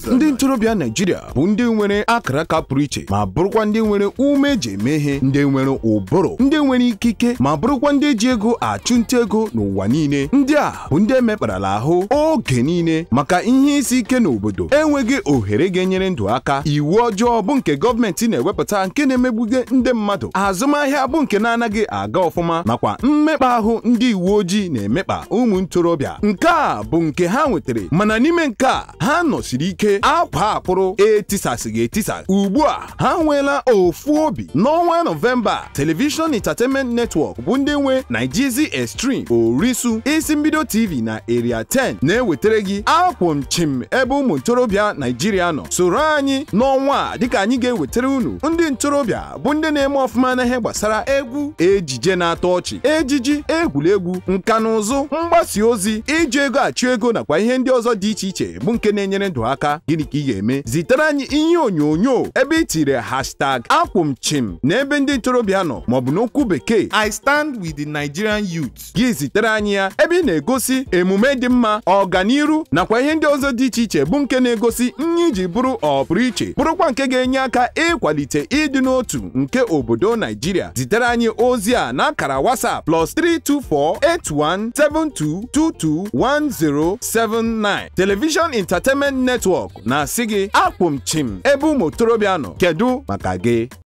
ndị ntorobịa Naijiria bụ ndị nwere akara aka pụrụ iche ma bụrụkwa ndị nwere ume eji eme ihe ndị nwere ụbụrụ ndị nwere ikike ma bụrụkwa ndị ji ego achụnta ego n'ụwa niile ndị a bụ ndị emekparala ahụ oge niile maka ihe isi ike n'obodo enweghị ohere ga-enyere ndụ aka iwu ọjọọ bụ nke gọọmenti na-ewepụta nke na-emegbuge ndị mmadụ azụmahịa bụ nke na-anaghị aga ọfụma nakwa mmekpa ahụ ndị uwe ojii na-emekpa ụmụ ntorobịa nke a bụ nke ha nwetara mana n'ime nke a ha nọsiri ike akwa akpụrụ etisasịghị etisa ugbu a ha nweela ofu obi n'ọnwa nọvemba telivishọn entertainment network bụ ndị nwe Naijizi Extreme Orisu isi mbido TV na Area 10 na-ewetara gị akwụm chim ebe ụmụ ntorobịa Naijiria nọ soro anyị n'ọnwa a dịka anyị ga-ewetara unu ndị ntorobịa bụ ndị na-eme ọfụma n'ihe gbasara egwu ejije na-atọ ọchị ejiji egwuregwu nka na ụzụ mgbasa ozi iji ego achụ ego nakwa ihe ndị ọzọ dị iche iche bụ nke na-enyere ndụ aka gịnị ka ị ga-eme zitere anyị ihe onyonyo ebe ị tiri hashtag akwụmchim na ebe ndị ntorobịa nọ maọbụ n'okwu bekee I stand with the Nigerian youth. gị zitere anyị ya ebe ị na-egosi emume dị mma ọganiru nakwa ihe ndị ọzọ dị iche iche bụ nke na-egosi nye iji bụrụ ọpụrụ iche bụrụkwa nke ga-enye aka ịkwalite ịdị n'otu nke obodo Naijiria zitere anyị ozi a n'akara WhatsApp plus 32481722179 Television Entertainment Network na-asị gị akpụmchim ebe ụmụ okorobịa nọ kedu maka gị